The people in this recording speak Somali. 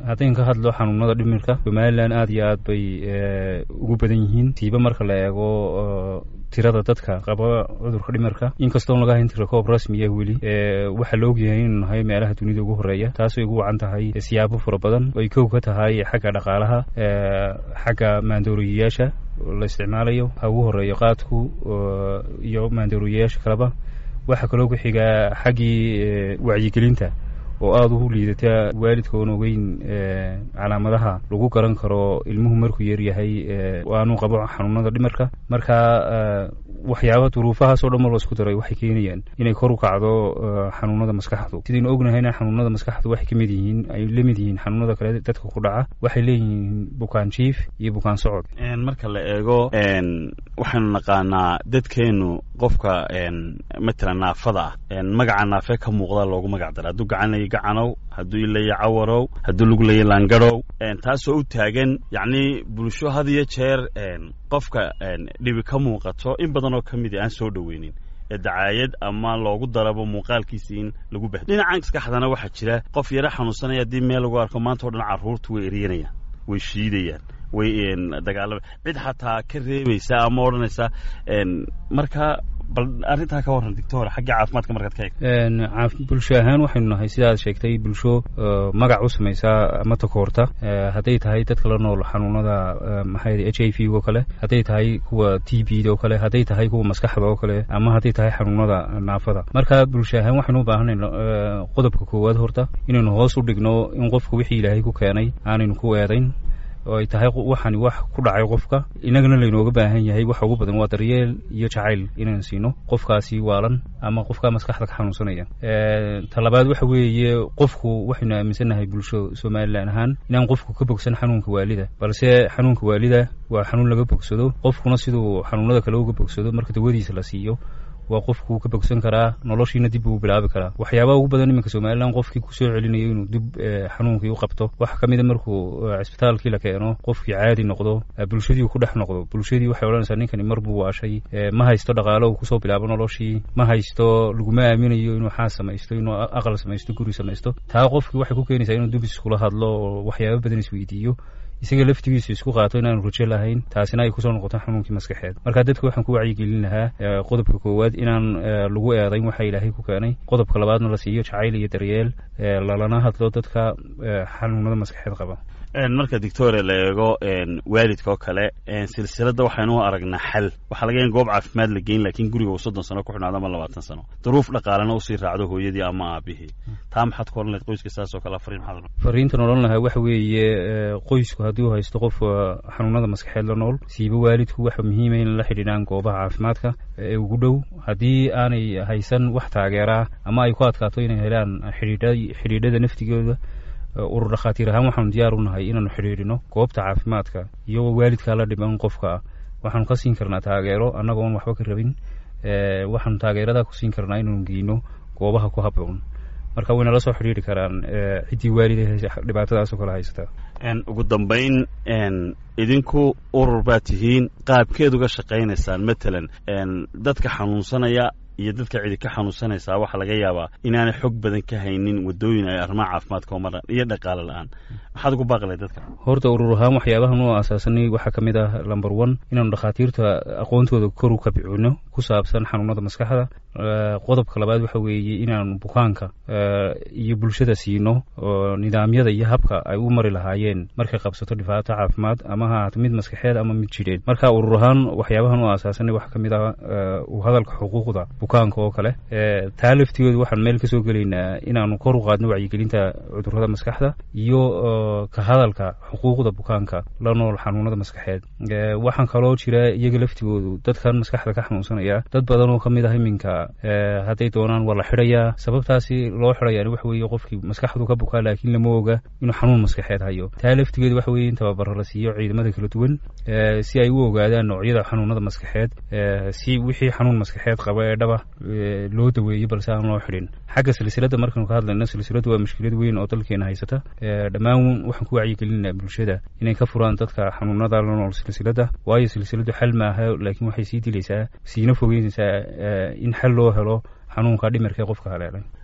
haddayn ka hadlo xanuunada dhimirka somalilan aad iyo aad bay ugu badan yihiin siiba marka la eego tirada dadka qaba cudurka dhimirka inkastoon laga hayn tira koob rasmiya weli waxaa la ogyahay inuu nahay meelaha dunida ugu horeeya taasay ugu wacan tahay siyaabo fara badan ay kow ka tahay xagga dhaqaalaha xagga maandooriyayaasha la isticmaalayo ha ugu horeeyo qaadku iyo maandooriyayaasha kaleba waxaa kaloo ku xigaa xaggii wacyigelinta oo aada u liidata waalidka oon ogeyn calaamadaha lagu garan karo ilmuhu markuu yaryahay aanu qabo xanuunada dhimarka marka waxyaaba duruufahaas o dhan mar la isku daray waxay keenayaan inay kor u kacdo xanuunada maskaxdu sidaynu ognahayna xanuunada maskaxdu waxay kamid yihiin ay la mid yihiin xanuunada kale dadka ku dhaca waxay leeyihiin bukaan jiif iyo bukaan socod marka la eego waxaynu naqaanaa dadkeenu qofka matalan naafada ah magaca naafee ka muuqda loogu magac dara hadduu gacan laya gacanow hadduu ilaya cawarow hadduu lug laya laangarow taasoo u taagan yacni bulsho had iyo jeer qofka dhibi ka muuqato in badan oo ka mid aan soo dhoweynin ee dacaayad ama loogu darabo muuqaalkiisa in lagu bah dhinaca maskaxdana waxaa jira qof yaro xanuunsanaya haddii meel lagu arko maanta o dhan carruurtu way eryanayaan way shiidayaan way dagaalama cid xataa ka reebaysa ama odhanaysa marka bal arrintaa ka warran doctor xagga caafimaadka markaad ka eeg bulsho ahaan waxaynu nahay sidaad sheegtay bulsho magac u samaysa ama takoorta hadday tahay dadka la nool xanuunada maxaa h i v oo kale hadday tahay kuwa t b da oo kale hadday tahay kuwa maskaxda oo kale ama hadday tahay xanuunada naafada marka bulsho ahaan waxaynu u baahanay qodobka koowaad horta inaynu hoos u dhigno in qofka wixii ilaahay ku keenay aanaynu ku eedayn oo ay tahay waxani wax ku dhacay qofka inagana laynooga baahan yahay waxa ugu badan waa daryeel iyo jacayl inaan siino qofkaasi waalan ama qofka maskaxda ka xanuunsanaya talabaad waxa weeye qofku waxaynu aaminsannahay bulsho somalilan ahaan inaan qofku ka bogsan xanuunka waalida balse xanuunka waalida waa xanuun laga bogsado qofkuna siduu xanuunada kale uga bogsado marka dawadiisa la siiyo waa qofku ka bogsan karaa noloshiina dib uu bilaabi karaa waxyaabaha ugu badan iminka somalilan qofkii kusoo celinayo inuu dib xanuunkii u qabto waxaa ka mid a markuu cisbitaalkii la keeno qofkii caadi noqdo bulshadii ku dhex noqdo bulshadii waxay odhanaysaa ninkani mar buu waashay ma haysto dhaqaalo uu kusoo bilaabo noloshii ma haysto laguma aaminayo inuu xaas samaysto inuu aqal samaysto guri samaysto taa qofkii waxay ku keenaysaa inuu dib iskula hadlo oo waxyaaba badan isweydiiyo isaga laftigiisu isku qaato inaanu rajo lahayn taasina ay kusoo noqoto xanuunkii maskaxeed marka dadka waxaan ku wacyigelin lahaa qodobka koowaad inaan lagu eedayn waxa ilaahay ku keenay qodobka labaadna la siiyo jacayl iyo daryeel lalana hadlo dadka xanuunada maskaxeed qaba marka doctore la eego waalidka oo kale silsiladda waxaynu aragnaa xal waxaa laga goob caafimaad la geyn lakiin guriga uu soddon sano ku xidhnaado ama labaatan sano duruuf dhaqaalena usii raacdo hooyadii ama aabihii taa maxaad ku oran lahayd qoyska saas oo kale fariin maxaad fariintan odhan lahaa waxa weeye qoysku haddii uu haysto qof xanuunada maskaxeed la nool siiba waalidku waxa muhiima in la xidhiidhaan goobaha caafimaadka ee ugu dhow haddii aanay haysan wax taageeraa ama ay ku adkaato inay helaan xidhiidhada naftigooda urur dhakhaatiir ahaan waxaanu diyaar u nahay inaanu xidhiidhino goobta caafimaadka iyagoo waalidkaa la dhiban qofka ah waxaanu ka siin karnaa taageero annagoon waxba ka rabin waxaanu taageeradaa ku siin karnaa inaanu geyno goobaha ku habboon marka wayna la soo xidhiidri karaan ciddii waalida dhibaatadaasoo kale haysataa ugu dambayn idinku urur baad tihiin qaabkeed uga shaqaynaysaan matalan dadka xanuunsanaya iyo dadka cidi ka xanuunsanaysaa waxaa laga yaabaa inaanay xog badan ka haynin wadooyin ay arrimaha caafimaadka maran iyo dhaqaale la-aan maxaad ugu baaqilay dadka horta urur ahaan waxyaabahan u asaasanay waxaa ka mid ah number one inaanu dhakhaatiirta aqoontooda kor u kabcino ku saabsan xanuunada maskaxda qodobka labaad waxa weeye inaanu bukaanka iyo bulshada siino nidaamyada iyo habka ay u mari lahaayeen markay qabsato dhibaato caafimaad ama ha ahaato mid maskaxeed ama mid jidheed marka urur ahaan waxyaabahan u asaasanay waxaa ka mid ah u hadalka xuquuqda bukaanka oo kale taa laftigooda waxaan meel ka soo gelaynaa inaanu kor u qaadno wacyigelinta cudurrada maskaxda iyo ka hadalka xuquuqda bukaanka la nool xanuunada maskaxeed waxaan kaloo jira iyaga laftigoodu dadkan maskaxda ka xanuunsanaya dad badan oo ka mid ah iminka hadday doonaan waa la xidhayaa sababtaasi loo xidhayaani waxa weeye qofkii maskaxdu ka bukaa laakiin lama oga inuu xanuun maskaxeed hayo taa laftigeedu waxa weeye in tababaro la siiyo ciidamada kala duwan si ay u ogaadaan noocyada xanuunada maskaxeed si wixii xanuun maskaxeed qaba ee dhaba loo daweeyo balse aan loo xidhin xagga silsiladda markaynu ka hadlayno silsiladdu waa mushkilad weyn oo dalkeena haysata dhammaan waxaan ku wacyigelinaa bulshada inay ka furaan dadka xanuunada la nool silsiladda waayo silsiladdu xal maaha laakiin waxay sii dilaysaa siina fogeynaysaa in xal loo helo xanuunka dhimirka ee qofka haleelay